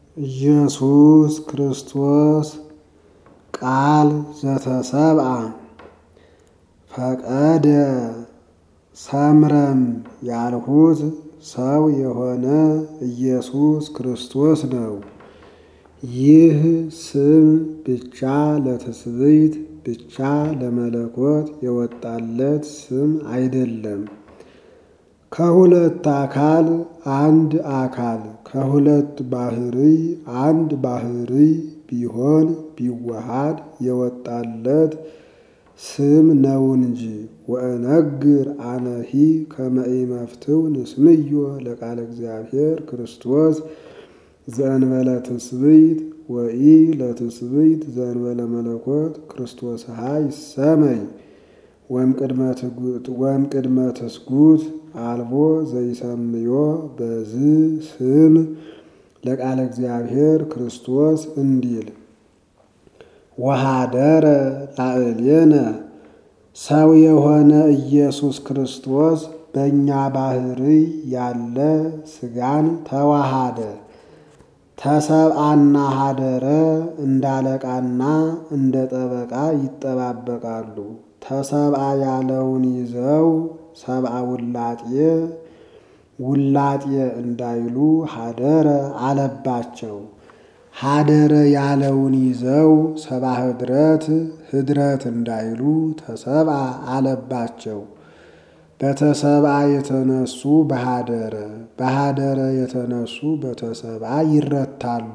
ኢየሱስ ክርስቶስ ቃል ዘተሰብአ ፈቀደ ሰምረም ያልሁት ሰው የሆነ ኢየሱስ ክርስቶስ ነው። ይህ ስም ብቻ ለትስብእት ብቻ ለመለኮት የወጣለት ስም አይደለም። ከሁለት አካል አንድ አካል ከሁለት ባሕርይ አንድ ባሕርይ ቢሆን ቢዋሃድ የወጣለት ስም ነው እንጂ። ወእነግር አነሂ ከመ ኢመፍትው ንስምዮ ለቃለ እግዚአብሔር ክርስቶስ ዘእንበለ ትስብእት ወኢ ለትስብእት ዘእንበለ መለኮት ክርስቶስሃ ይሰመይ ወእምቅድመ ትስጉት አልቦ ዘይሰምዮ በዝ ስም ለቃለ እግዚአብሔር ክርስቶስ እንዲል ወሃደረ ላዕሌነ ሰው የሆነ ኢየሱስ ክርስቶስ በእኛ ባሕርይ ያለ ሥጋን ተዋሃደ። ተሰብአና ሀደረ እንደ አለቃና እንደ ጠበቃ ይጠባበቃሉ። ተሰብአ ያለውን ይዘው ሰብአ ውላጤ ውላጤ እንዳይሉ ሀደረ አለባቸው። ሀደረ ያለውን ይዘው ሰብአ ኅድረት ኅድረት እንዳይሉ ተሰብአ አለባቸው። በተሰብአ የተነሱ በሀደረ በሀደረ የተነሱ በተሰብአ ይረታሉ።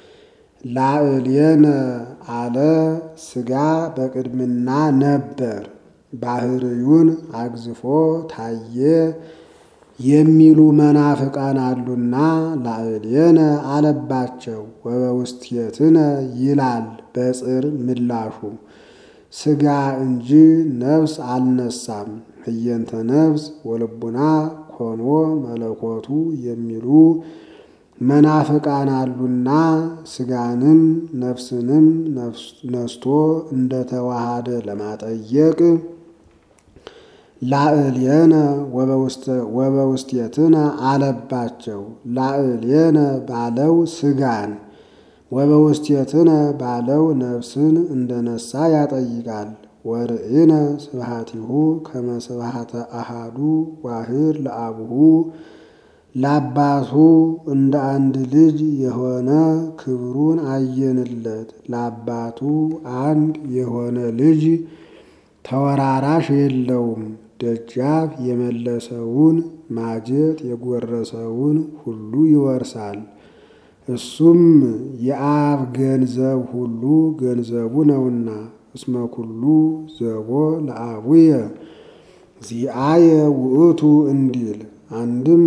ላዕሌነ አለ ሥጋ በቅድምና ነበር ባሕርዩን አግዝፎ ታየ የሚሉ መናፍቃን አሉና ላዕሌነ አለባቸው። ወበውስቴትነ ይላል በጽር ምላሹ ሥጋ እንጂ ነፍስ አልነሳም። ህየንተ ነፍስ ወልቡና ኮኖ መለኮቱ የሚሉ መናፍቃን አሉና ሥጋንም ነፍስንም ነስቶ እንደተዋሃደ ለማጠየቅ ላዕሌነ ወበውስቴትነ አለባቸው። ላዕሌነ ባለው ሥጋን ወበውስቴትነ ባለው ነፍስን እንደነሳ ያጠይቃል። ወርእነ ስብሐቲሁ ከመ ስብሐተ አሃዱ ዋህድ ለአቡሁ ለአባቱ እንደ አንድ ልጅ የሆነ ክብሩን አየንለት። ለአባቱ አንድ የሆነ ልጅ ተወራራሽ የለውም። ደጃፍ የመለሰውን ማጀት የጎረሰውን ሁሉ ይወርሳል። እሱም የአብ ገንዘብ ሁሉ ገንዘቡ ነውና እስመ ኩሉ ዘቦ ለአቡየ ዚአየ ውእቱ እንዲል አንድም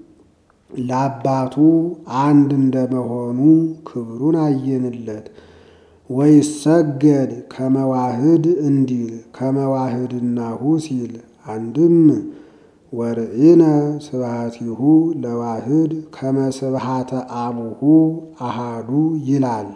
ለአባቱ አንድ እንደመሆኑ ክብሩን አየንለት። ወይሰገድ ከመዋህድ እንዲል ከመዋህድናሁ ሲል አንድም ወርእነ ስብሐቲሁ ለዋህድ ከመ ስብሐተ አቡሁ አሃዱ ይላል።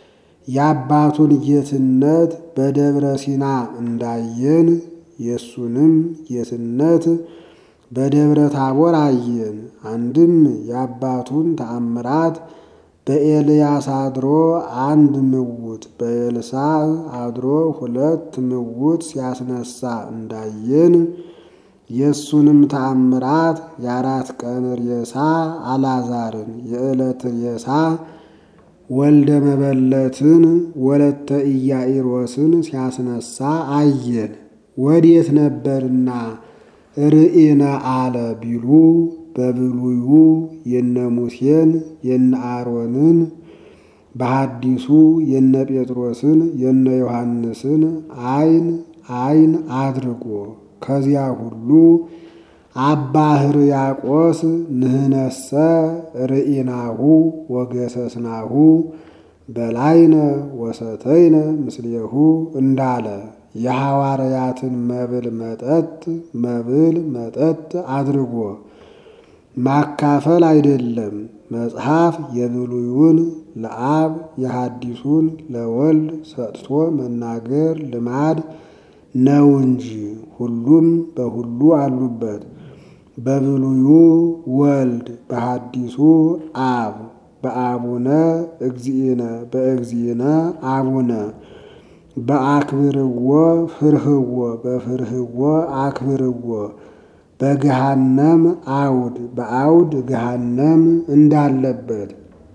የአባቱን ጌትነት በደብረ ሲና እንዳየን የእሱንም ጌትነት በደብረ ታቦር አየን። አንድም የአባቱን ተአምራት በኤልያስ አድሮ አንድ ምውት በኤልሳዕ አድሮ ሁለት ምውት ሲያስነሳ እንዳየን የእሱንም ተአምራት የአራት ቀን ሬሳ አላዛርን የዕለት ሬሳ ወልደ መበለትን ወለተ ኢያኢሮስን ሲያስነሳ አየን። ወዴት ነበርና ርኢነ አለ ቢሉ በብሉዩ የነ ሙሴን የነ አሮንን በሐዲሱ የነ ጴጥሮስን የነ ዮሐንስን አይን አይን አድርጎ ከዚያ ሁሉ አባ ሕርያቆስ ንህነሰ ርኢናሁ ወገሰስናሁ በላይነ ወሰተይነ ምስሌሁ እንዳለ የሐዋርያትን መብል መጠጥ መብል መጠጥ አድርጎ ማካፈል አይደለም። መጽሐፍ የብሉዩን ለአብ የሐዲሱን ለወልድ ሰጥቶ መናገር ልማድ ነው እንጂ ሁሉም በሁሉ አሉበት። በብሉዩ ወልድ በሐዲሱ አብ በአቡነ እግዚእነ በእግዚእነ አቡነ በአክብርዎ ፍርህዎ በፍርህዎ አክብርዎ በገሃነም አውድ በአውድ ገሃነም እንዳለበት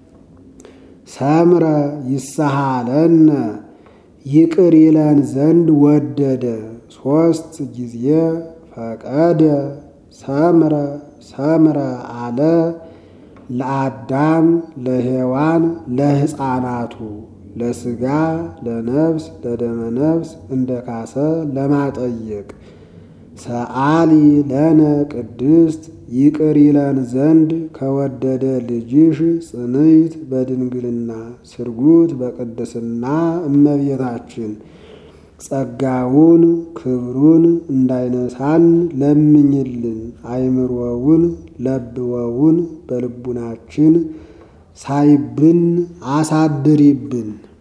ሰምረ ይሳሃለነ ይቅር ይለን ዘንድ ወደደ ሦስት ጊዜ ፈቀደ ሰምረ ሰምረ አለ ለአዳም ለሔዋን ለሕፃናቱ ለሥጋ ለነፍስ ለደመ ነፍስ እንደ ካሰ ለማጠየቅ ሰአሊ ለነ ቅድስት ይቅር ይለን ዘንድ ከወደደ ልጅሽ ጽንዕት በድንግልና ስርጉት በቅድስና እመቤታችን ጸጋውን ክብሩን እንዳይነሳን ለምኝልን። አይምሮውን ለብወውን በልቡናችን ሳይብን አሳድሪብን።